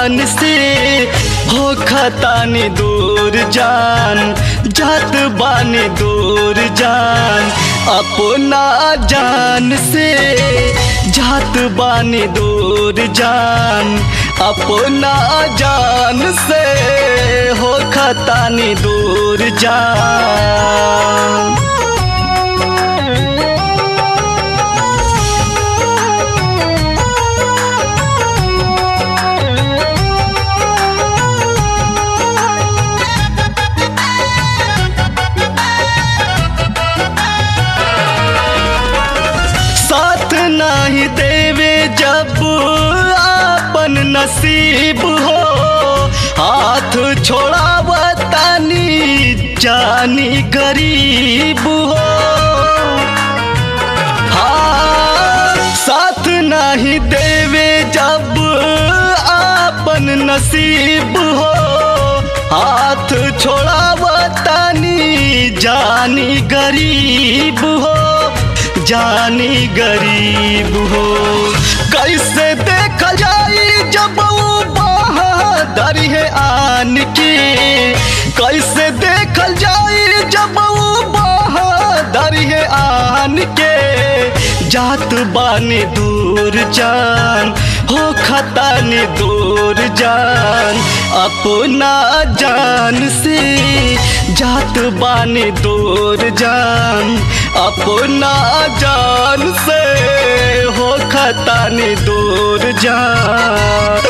जान से हो खतानी दूर जान जात बानी दूर जान अपना जान से जात बानी दूर जान अपना जान से हो खतानी दूर जान साथ नहीं देवे जब आपन नसीब हो हाथ छोड़ावतानी जानी गरीब हो हाँ साथ नहीं देवे जब आपन नसीब हो हाथ छोड़ावतानी जानी गरीब हो जानी गरीब हो कैसे देख जाई जब वो बहादुर है आन के कैसे देख जाई जब वो बहादुर है आन के जात बानी दूर जान हो खतानी दूर जान अपना जान से जात बानी दूर जान अपना जान से हो खतानी दूर जान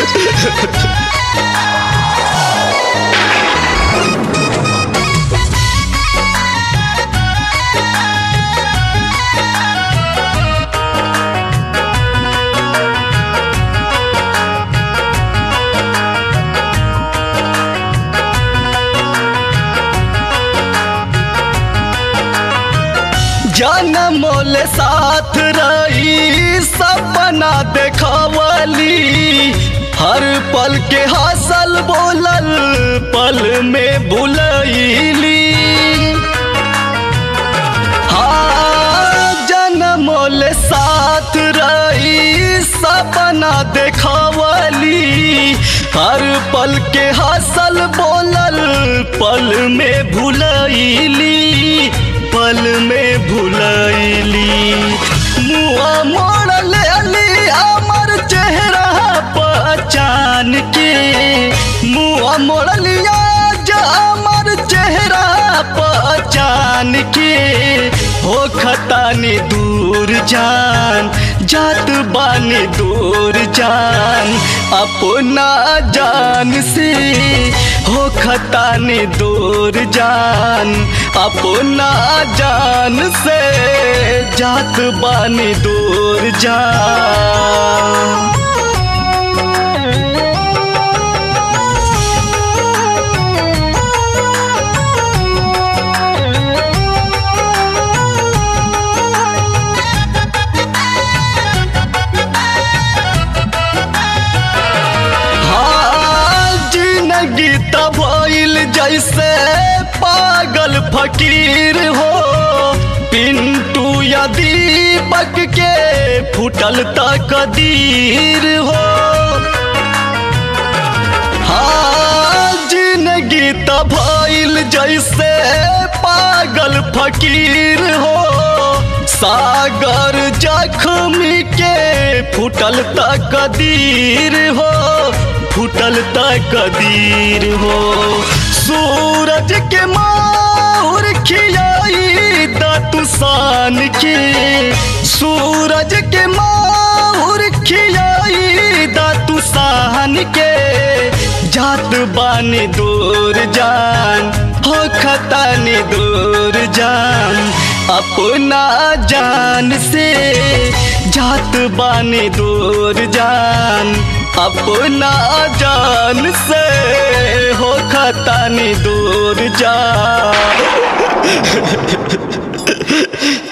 जनमोल साथ रही सपना देखवली हर पल के हासल बोलल पल में भुलैली हाँ जनमोल साथ रही सपना देखवली हर पल के हासल बोलल पल में भुलैली पल में भुलैली मुआ मोड़ लेली हमर चेहरा पहचान के मुआ मोड़ लिया जा हमर चेहरा पहचान के हो खतानी दूर जान जात बानी दूर जान अपना जान से हो खतानी दूर जान अपना जान से जात बानी दूर जान हाँ, जिंदगी तब भइल जैसे पागल फकीर हो पिंटू या दीपक के फुटल तकदीर हो हाँ जिंदगी तब भइल जैसे पागल फकीर हो सागर जख्मी के फुटल तकदीर हो फुटल तकदीर हो सूरज के माहुर खियाई दतुसान के सूरज के माहुर खियाई दतुसान के जात बानी दूर जान हो खतानी दूर जान अपना जान से जात बानी दूर जान अपना जान से हो खतानी दूर जान